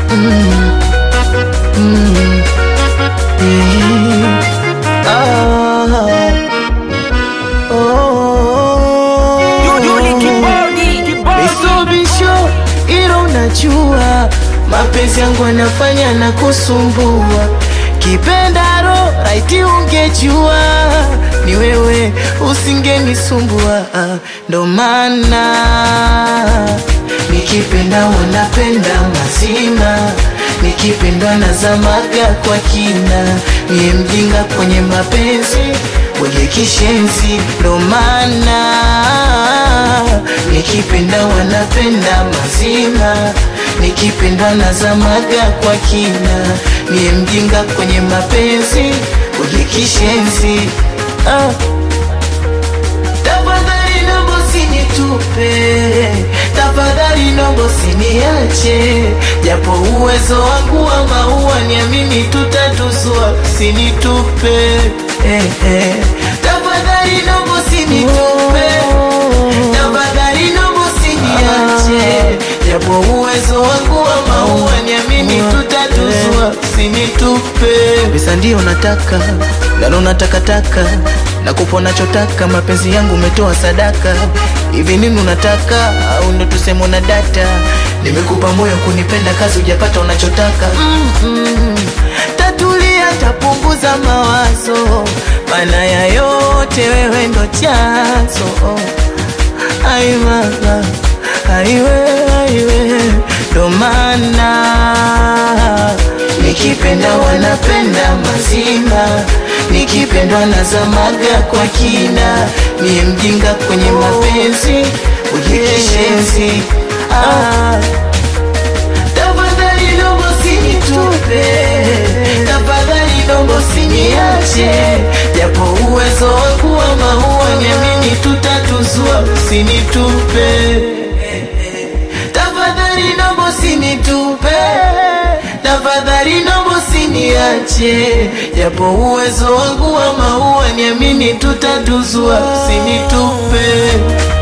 Mm. Mm. Eh. Ah. Oh. Bisobisho ilo unajua mapenzi yangu anafanya na kusumbua kipendaro raiti ungejua ni wewe usingenisumbua ndo maana nikipenda wanapenda mazima nikipendwa nazamaga kwa kina niye mjinga kwenye mapenzi wenye kishenzi ndo maana nikipenda wanapenda mazima nikipendwa nazamaga kwa kina niye mjinga kwenye mapenzi wenye kishenzi ah. Tafadhali nombo sinitupe, tafadhali nombo siniache, japo uwezo wangu wa maua niamini tutatuzua, sinitupe eh, eh. Tafadhali nombo sinitupe, tafadhali nombo siniache, japo uwezo wangu wa maua niamini tutatuzua, sinitupe. Pesa ndio nataka, lalo natakataka na kupa nachotaka, mapenzi yangu umetoa sadaka. Hivi nini unataka, au ndo tuseme una data? Nimekupa moyo kunipenda, kazi hujapata unachotaka. mm -mm. Tatulia, tapunguza mawazo, maana ya yote wewe ndo chanzo. Ai mama, aiwe aiwe, ndo maana nikipenda wanapenda mazima, nikipendwa nazamaga kwa kina, niye mjinga kwenye mapenzi ujikishenzi. Ah, tafadhali nombo sinitupe, tafadhali nombo siniache, japo uwezo wangu wa maua niamini tutatuzua, usinitupe tafadhali nombo sinitupe, tafadhali nombo siniache, japo uwezo wangu wa maua niamini tutatuzua, usinitupe.